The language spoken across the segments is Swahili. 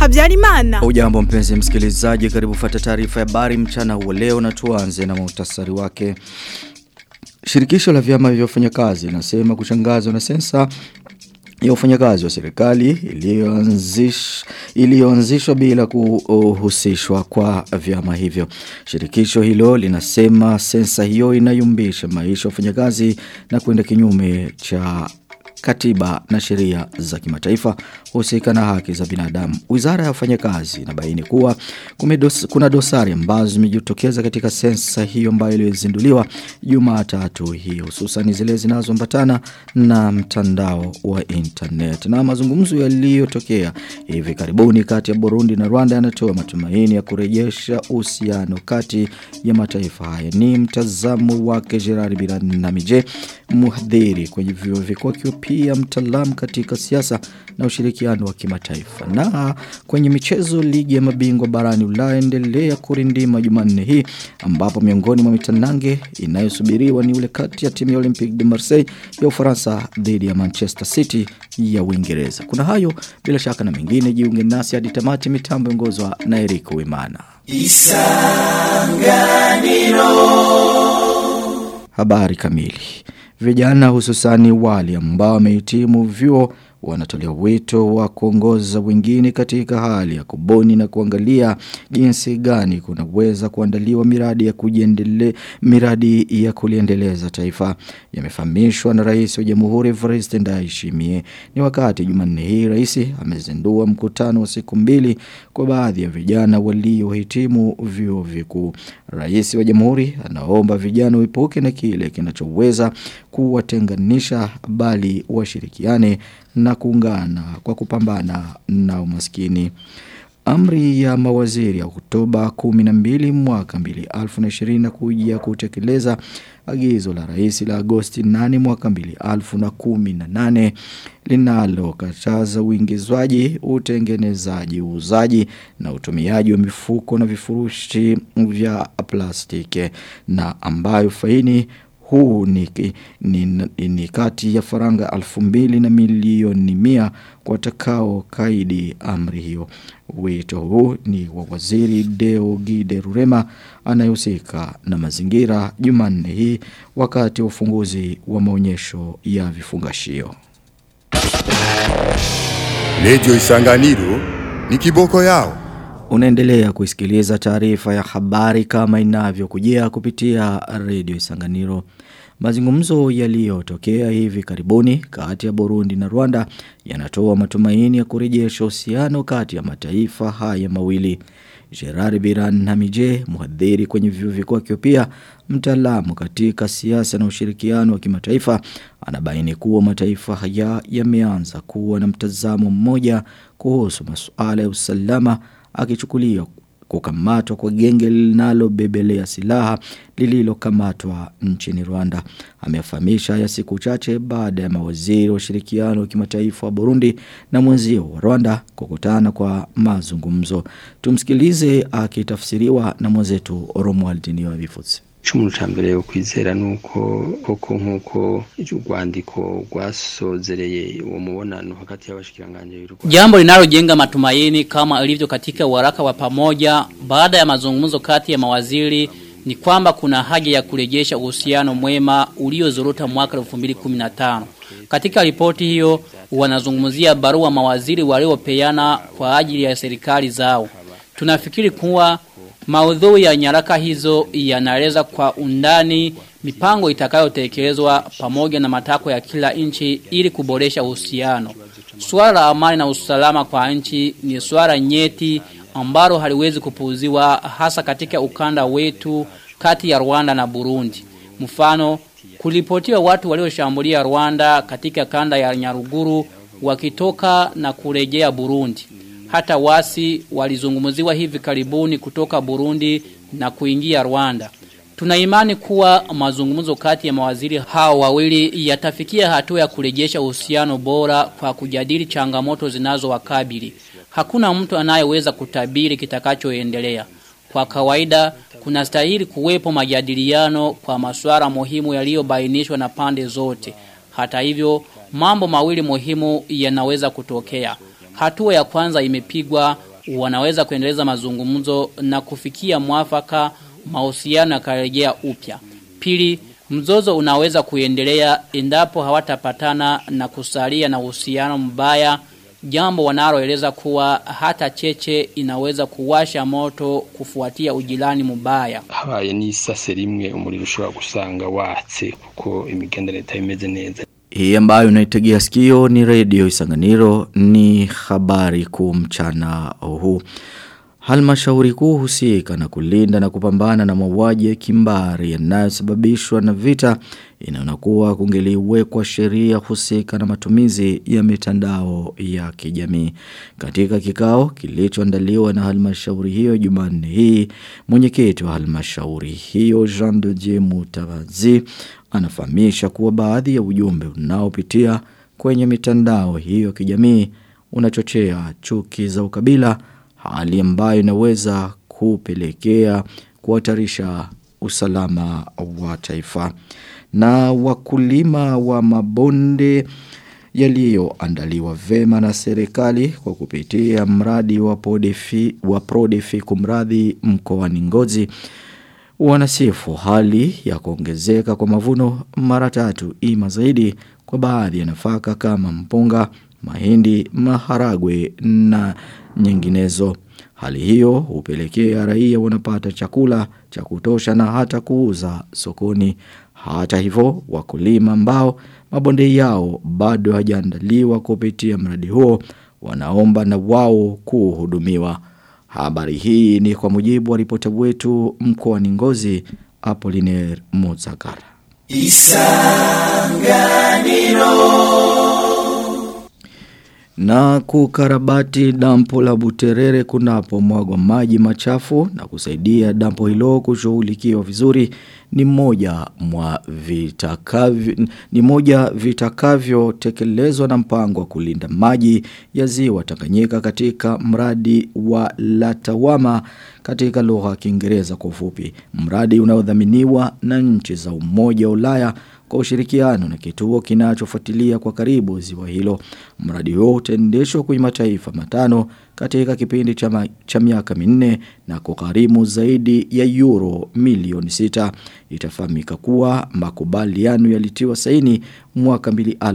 Habyarimana. Ujambo mpenzi msikilizaji, karibu fuata taarifa ya habari mchana huo leo na tuanze na muhtasari wake. Shirikisho la vyama vya wafanyakazi linasema kushangazwa na sensa ya wafanyakazi wa serikali iliyoanzishwa iliyoanzishwa bila kuhusishwa kwa vyama hivyo. Shirikisho hilo linasema sensa hiyo inayumbisha maisha ya wafanyakazi na kwenda kinyume cha katiba na sheria za kimataifa husika na haki za binadamu. Wizara ya wafanyakazi inabaini kuwa kumedos, kuna dosari ambazo zimejitokeza katika sensa hiyo ambayo iliyozinduliwa Jumatatu hii hususan zile zinazoambatana na mtandao wa internet. Na mazungumzo yaliyotokea hivi karibuni kati ya Burundi na Rwanda yanatoa matumaini ya kurejesha uhusiano kati ya mataifa haya. Ni mtazamo wake Gerard Biranamije, mhadhiri kwenye vyuo vikuu pia mtaalamu katika siasa na ushirikiano wa kimataifa. Na kwenye michezo ligi ya mabingwa barani Ulaya endelea kurindima Jumanne hii ambapo miongoni mwa mitanange inayosubiriwa ni ule kati ya timu ya Olympique de Marseille ya Ufaransa dhidi ya Manchester City ya Uingereza. Kuna hayo bila shaka na mengine jiunge nasi hadi tamati mitambo ongozwa na Eric Wimana. Isanganiro Habari kamili Vijana hususani wale ambao wamehitimu vyuo wanatolea wito wa kuongoza wengine katika hali ya kuboni na kuangalia jinsi gani kunaweza kuandaliwa miradi ya kujiendele miradi ya kuliendeleza taifa yamefahamishwa na rais wa jamhuri Evariste Ndayishimiye ni wakati Jumanne hii rais amezindua mkutano wa siku mbili kwa baadhi ya vijana waliohitimu vyuo vikuu rais wa jamhuri anaomba vijana uipuke na kile kinachoweza kuwatenganisha bali washirikiane na kuungana kwa kupambana na umaskini. Amri ya mawaziri ya Oktoba 12 mwaka 2020 kuja kutekeleza agizo la rais la Agosti 8 mwaka 2018 linalokataza uingizwaji, utengenezaji, uuzaji na utumiaji wa mifuko na vifurushi vya plastiki na ambayo faini huu ni, ni, ni, ni kati ya faranga alfu mbili na milioni mia kwa takao kaidi amri hiyo. Wito huu ni wa waziri Deo Gide Rurema anayehusika na mazingira Jumanne hii wakati wa ufunguzi wa maonyesho ya vifungashio. Radio Isanganiro ni kiboko yao. Unaendelea kuisikiliza taarifa ya habari kama inavyokujia kupitia Radio Isanganiro. Mazungumzo yaliyotokea hivi karibuni kati ya Burundi na Rwanda yanatoa matumaini ya kurejesha uhusiano kati ya mataifa haya mawili. Gerard Biran Namije, mhadhiri kwenye vyuo vikuu pia mtaalamu katika siasa na ushirikiano wa kimataifa, anabaini kuwa mataifa haya yameanza kuwa na mtazamo mmoja kuhusu masuala ya usalama akichukulia kukamatwa kwa genge linalobebelea silaha lililokamatwa nchini Rwanda. Amefahamisha ya siku chache baada ya mawaziri wa ushirikiano wa kimataifa wa Burundi na mwenzio wa Rwanda kukutana kwa mazungumzo. Tumsikilize akitafsiriwa na mwenzetu Romuald Niyobifuzi icumu ca mbere yo kwizera nuko koko nkuko urwandiko rwasozereye uwo mubonano hagati y'abashikiranganje Jambo linalojenga matumaini kama ilivyo katika waraka wa pamoja baada ya mazungumzo kati ya mawaziri ni kwamba kuna haja ya kurejesha uhusiano mwema uliozorota mwaka 2015. Katika ripoti hiyo wanazungumzia barua mawaziri waliopeana kwa ajili ya serikali zao. Tunafikiri kuwa Maudhui ya nyaraka hizo yanaeleza kwa undani mipango itakayotekelezwa pamoja na matako ya kila nchi ili kuboresha uhusiano. Swala la amani na usalama kwa nchi ni swala nyeti ambalo haliwezi kupuuziwa hasa katika ukanda wetu kati ya Rwanda na Burundi. Mfano, kulipotiwa watu walioshambulia Rwanda katika kanda ya Nyaruguru wakitoka na kurejea Burundi. Hata wasi walizungumziwa hivi karibuni kutoka Burundi na kuingia Rwanda. Tuna imani kuwa mazungumzo kati ya mawaziri hao wawili yatafikia hatua ya kurejesha uhusiano bora kwa kujadili changamoto zinazowakabili. Hakuna mtu anayeweza kutabiri kitakachoendelea. Kwa kawaida kuna stahili kuwepo majadiliano kwa masuala muhimu yaliyobainishwa na pande zote. Hata hivyo mambo mawili muhimu yanaweza kutokea. Hatua ya kwanza imepigwa wanaweza kuendeleza mazungumzo na kufikia mwafaka mahusiano yakarejea upya. Pili, mzozo unaweza kuendelea endapo hawatapatana na kusalia na uhusiano mbaya jambo wanaloeleza kuwa hata cheche inaweza kuwasha moto kufuatia ujirani mubaya. habaye n'isase rimwe umuriro ushobora gusanga watse kuko imigenderanire itameze neza Hii ambayo unaitegea sikio ni redio Isanganiro ni habari kuu mchana huu. Halmashauri kuu husika na kulinda na kupambana na mauaji ya kimbari yanayosababishwa na vita inaona kuwa kungeliwekwa sheria husika na matumizi ya mitandao ya kijamii. Katika kikao kilichoandaliwa na halmashauri hiyo Jumanne hii, mwenyekiti wa halmashauri hiyo Jean de Dieu Mutabazi anafahamisha kuwa baadhi ya ujumbe unaopitia kwenye mitandao hiyo ya kijamii unachochea chuki za ukabila hali ambayo inaweza kupelekea kuhatarisha usalama wa taifa na wakulima wa mabonde yaliyoandaliwa vema na serikali kwa kupitia mradi wa Prodefi wa Prodefi kumradhi mkoani Ngozi wanasifu hali ya kuongezeka kwa mavuno mara tatu ima zaidi kwa baadhi ya nafaka kama mpunga, mahindi, maharagwe na nyinginezo. Hali hiyo hupelekea raia wanapata chakula cha kutosha na hata kuuza sokoni. Hata hivyo wakulima ambao mabonde yao bado hajaandaliwa kupitia mradi huo wanaomba na wao kuhudumiwa. Habari hii ni kwa mujibu wa ripota wetu mkoani Ngozi Apollinaire Mozagara. Na kukarabati dampo la Buterere kunapo mwagwa maji machafu na kusaidia dampo hilo kushughulikiwa vizuri ni moja mwa vitakavyo ni moja vitakavyo tekelezwa na mpango wa kulinda maji ya ziwa Tanganyika katika mradi wa Latawama katika lugha ya Kiingereza kwa ufupi. Mradi unaodhaminiwa na nchi za Umoja wa Ulaya kwa ushirikiano na kituo kinachofuatilia kwa karibu ziwa hilo. Mradi huo utaendeshwa kwenye mataifa matano katika kipindi cha, ma, cha miaka minne na kugharimu zaidi ya euro milioni sita. Itafahamika kuwa makubaliano yalitiwa saini mwaka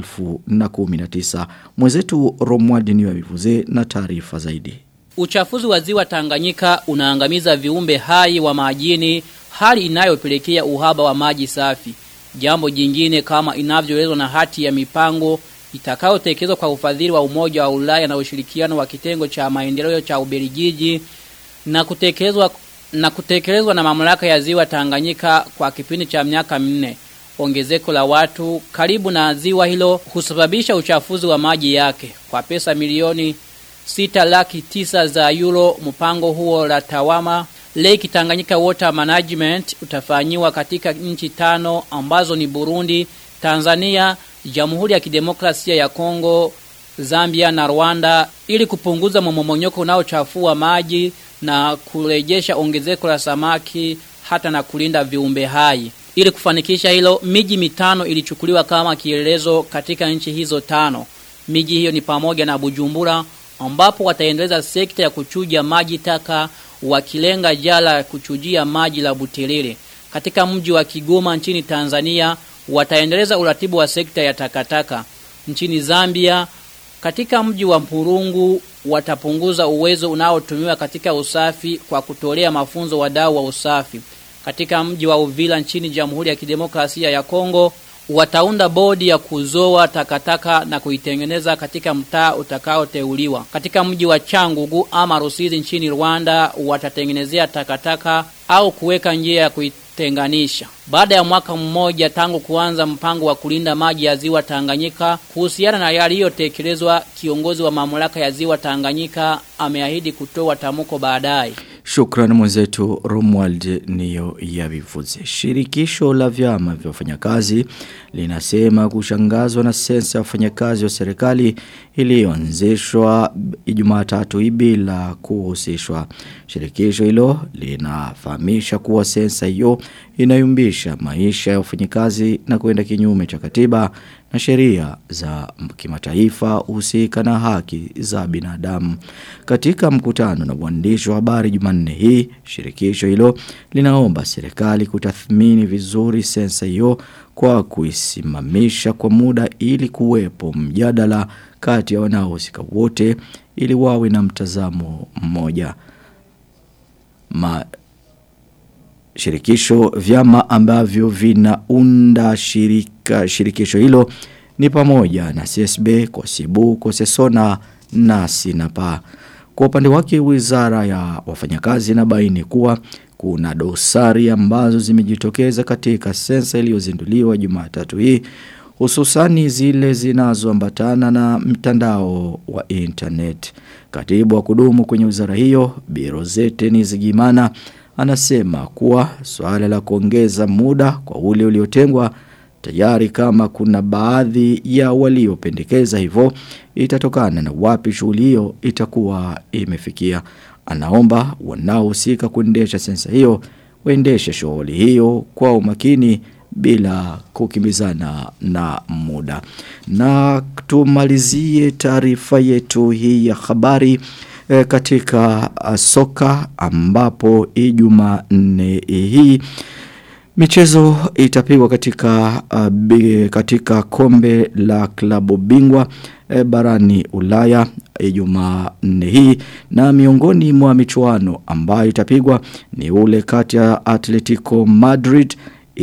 2019. Mwenzetu Romwadi niwa vivuze na taarifa zaidi. Uchafuzi wa ziwa Tanganyika unaangamiza viumbe hai wa majini hali inayopelekea uhaba wa maji safi. Jambo jingine kama inavyoelezwa na hati ya mipango itakayotekelezwa kwa ufadhili wa Umoja wa Ulaya na ushirikiano wa kitengo cha maendeleo cha Ubelgiji na kutekelezwa na kutekelezwa na mamlaka ya ziwa Tanganyika kwa kipindi cha miaka minne. Ongezeko la watu karibu na ziwa hilo husababisha uchafuzi wa maji yake. Kwa pesa milioni sita laki tisa za euro mpango huo la Tawama Lake Tanganyika Water Management utafanyiwa katika nchi tano ambazo ni Burundi, Tanzania, Jamhuri ya Kidemokrasia ya Kongo, Zambia na Rwanda ili kupunguza mmomonyoko unaochafua maji na kurejesha ongezeko la samaki hata na kulinda viumbe hai. Ili kufanikisha hilo, miji mitano ilichukuliwa kama kielelezo katika nchi hizo tano. Miji hiyo ni pamoja na Bujumbura ambapo wataendeleza sekta ya kuchuja maji taka wakilenga jala ya kuchujia maji la Buterere. Katika mji wa Kigoma nchini Tanzania wataendeleza uratibu wa sekta ya takataka. Nchini Zambia katika mji wa Mpurungu watapunguza uwezo unaotumiwa katika usafi kwa kutolea mafunzo wadau wa usafi. Katika mji wa Uvila nchini Jamhuri ya Kidemokrasia ya Kongo wataunda bodi ya kuzoa takataka na kuitengeneza katika mtaa utakaoteuliwa. Katika mji wa Changugu ama Rusizi nchini Rwanda watatengenezea takataka au kuweka njia ya kuitenganisha. Baada ya mwaka mmoja tangu kuanza mpango wa kulinda maji ya ziwa Tanganyika, kuhusiana na yaliyotekelezwa, kiongozi wa mamlaka ya ziwa Tanganyika ameahidi kutoa tamko baadaye. Shukrani mwenzetu Romuald niyo ya vivuze. Shirikisho la vyama vya wafanyakazi linasema kushangazwa na sensa ya wafanyakazi wa serikali iliyoanzishwa Ijumaa tatu hii bila kuhusishwa. Shirikisho hilo linafahamisha kuwa sensa hiyo inayumbisha maisha ya wafanyikazi na kwenda kinyume cha katiba na sheria za kimataifa husika na haki za binadamu. Katika mkutano na waandishi wa habari Jumanne hii, shirikisho hilo linaomba serikali kutathmini vizuri sensa hiyo kwa kuisimamisha kwa muda ili kuwepo mjadala kati ya wanaohusika wote ili wawe na mtazamo mmoja. Ma shirikisho vyama ambavyo vinaunda shirika shirikisho hilo ni pamoja na CSB, Kosibu, Kosesona na Sinapa. Kwa upande wake wizara ya wafanyakazi inabaini kuwa kuna dosari ambazo zimejitokeza katika sensa iliyozinduliwa Jumatatu hii hususani zile zinazoambatana na mtandao wa internet. Katibu wa kudumu kwenye wizara hiyo Birozete Nizigimana anasema kuwa swala la kuongeza muda kwa ule uliotengwa tayari kama kuna baadhi ya waliopendekeza hivyo itatokana na wapi shughuli hiyo itakuwa imefikia. Anaomba wanaohusika kuendesha sensa hiyo waendeshe shughuli hiyo kwa umakini bila kukimbizana na muda. Na tumalizie taarifa yetu hii ya habari e, katika uh, soka ambapo Ijumaa nne hii Michezo itapigwa katika uh, bi, katika kombe la klabu bingwa e, barani Ulaya Ijumaa nne hii na miongoni mwa michuano ambayo itapigwa ni ule kati ya Atletico Madrid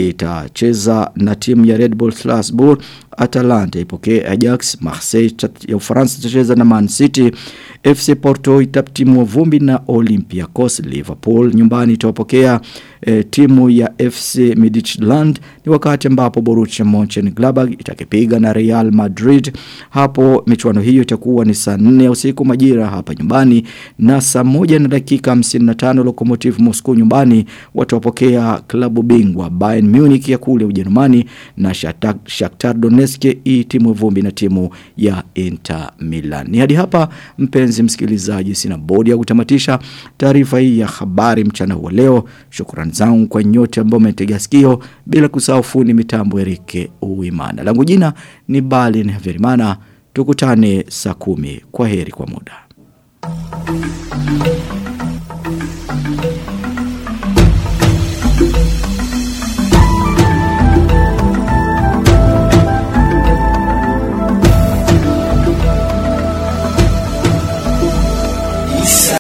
itacheza na timu ya Red Bull Strasbourg, Atalanta ipokee Ajax, Marseille ya Ufaransa itacheza na Man City, FC Porto itatimua vumbi na Olympiacos, Liverpool nyumbani itawapokea e, timu ya FC Midtjylland ni wakati ambapo Borussia Mönchengladbach itakipiga na Real Madrid. Hapo michuano hiyo itakuwa ni saa 4 usiku majira hapa nyumbani na saa moja na dakika 55 Lokomotiv Moscow nyumbani watawapokea klabu bingwa Bayern Munich ya kule Ujerumani na Shakhtar, Shakhtar Donetsk itimwe vumbi na timu ya Inter Milan. Ni hadi hapa mpenzi msikilizaji sina bodi ya kutamatisha taarifa hii ya habari mchana wa leo. Shukrani zangu kwa nyote ambao umetegea sikio bila kusahau fundi mitambo Erike Uimana. Langu jina ni Balin Verimana. Tukutane saa kumi. Kwa heri kwa muda.